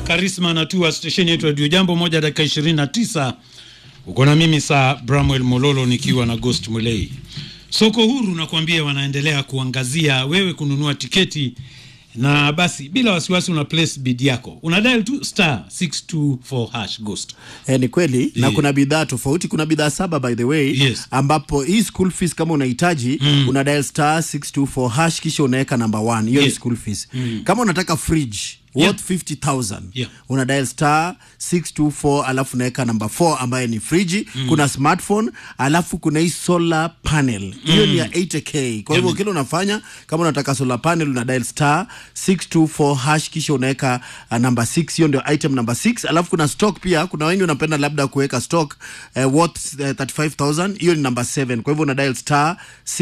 Karisma natua stesheni yetu Radio Jambo moja dakika ishirini na tisa uko na mimi saa Bramwell Mololo nikiwa na Ghost Mulei. Soko huru nakwambia, wanaendelea kuangazia wewe kununua tiketi na basi bila wasiwasi una place bid yako una dial tu star 624 hash ghost Eh, ni kweli na Yeah. kuna bidhaa tofauti. Kuna bidhaa saba by the way Yes. ambapo hii school fees kama unahitaji una dial star 624 hash kisha unaweka number 1 hiyo Yes. ni school fees. Kama unataka fridge worth 50000 Yeah. una dial star 624 alafu unaweka number 4 ambayo ni friji. Kuna smartphone alafu kuna hii solar panel hiyo ni ya 80k. Kwa hivyo kile unafanya kama unataka solar panel una dial star 624 hash kisha unaweka uh, number 6 hiyo ndio item number 6 alafu kuna stock pia kuna wengi wanapenda labda kuweka stock uh, worth uh, 35000 hiyo ni number 7 kwa hivyo una dial star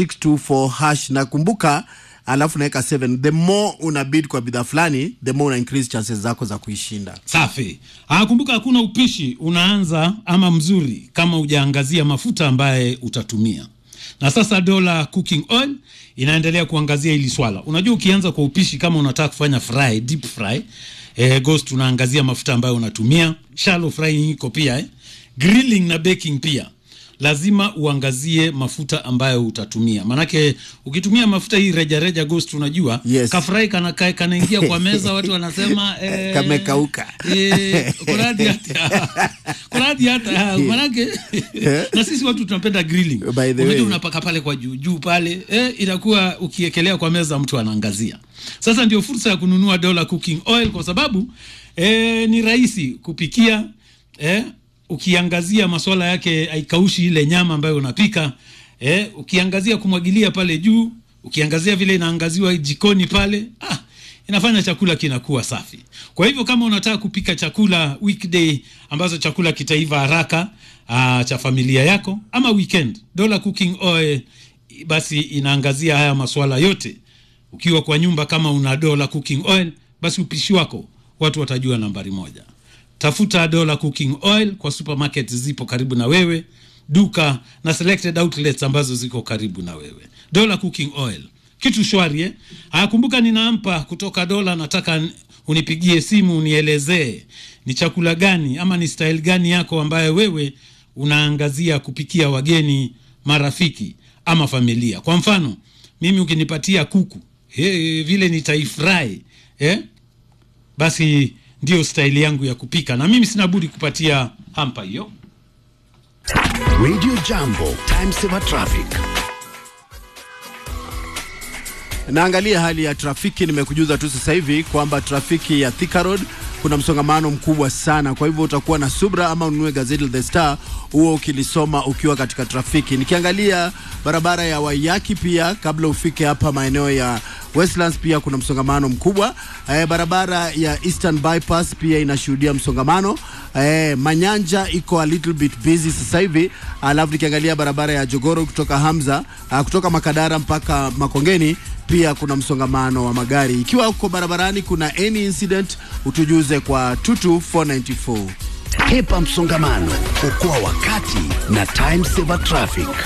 624 hash na kumbuka alafu unaweka 7 the more una bid kwa bidhaa fulani the more una increase chances zako za kuishinda safi. Ah, kumbuka hakuna upishi unaanza ama mzuri kama hujaangazia mafuta ambaye utatumia. Na sasa Dola Cooking Oil inaendelea kuangazia hili swala. Unajua, ukianza kwa upishi kama unataka kufanya fry, deep fry, eh, Ghost unaangazia mafuta ambayo unatumia. Shallow frying iko pia eh. Grilling na baking pia lazima uangazie mafuta ambayo utatumia, manake ukitumia mafuta hii reja reja Ghost, unajua Yes. kafrai kana kanaingia kwa meza, watu wanasema eh, Kamekauka. eh, kuradi hata kuradi hata manake na sisi watu tunapenda grilling. By the Unajua way. unapaka pale kwa juu juu pale eh, inakuwa ukiekelea kwa meza mtu anaangazia. Sasa ndio fursa ya kununua Dola Cooking Oil kwa sababu eh, ni rahisi kupikia eh, ukiangazia masuala yake haikaushi ile nyama ambayo unapika eh, ukiangazia kumwagilia pale juu, ukiangazia vile inaangaziwa jikoni pale ah, inafanya chakula kinakuwa safi. Kwa hivyo kama unataka kupika chakula weekday ambazo chakula kitaiva haraka aa, cha familia yako ama weekend, Dola Cooking Oil basi inaangazia haya masuala yote. Ukiwa kwa nyumba kama una Dola Cooking Oil, basi upishi wako watu watajua nambari moja. Tafuta Dola Cooking Oil kwa supermarket zipo karibu na wewe, duka na selected outlets ambazo ziko karibu na wewe. Dola Cooking Oil kitu shwari eh? Haya, kumbuka ninampa kutoka Dola, nataka n- unipigie simu unielezee ni chakula gani ama ni style gani yako ambayo wewe unaangazia kupikia wageni, marafiki ama familia. Kwa mfano mimi ukinipatia kuku eh, vile nitaifurahi eh? basi ndio staili yangu ya kupika, na mimi sina budi kupatia hampa hiyo. Radio Jambo, Time Saver Traffic. Naangalia hali ya trafiki, nimekujuza tu sasa hivi kwamba trafiki ya Thika Road kuna msongamano mkubwa sana, kwa hivyo utakuwa na subra ama ununue gazeti la The Star huo ukilisoma ukiwa katika trafiki. Nikiangalia barabara ya Waiyaki pia, kabla ufike hapa maeneo ya Westlands pia kuna msongamano mkubwa. Eh, barabara ya Eastern Bypass pia inashuhudia msongamano. Eh, Manyanja iko a little bit busy sasa hivi. Alafu nikiangalia barabara ya Jogoro kutoka Hamza, ah, kutoka Makadara mpaka Makongeni pia kuna msongamano wa magari. Ikiwa uko barabarani kuna any incident, utujuze kwa 22494. Hepa msongamano, okoa wakati na Time Saver Traffic.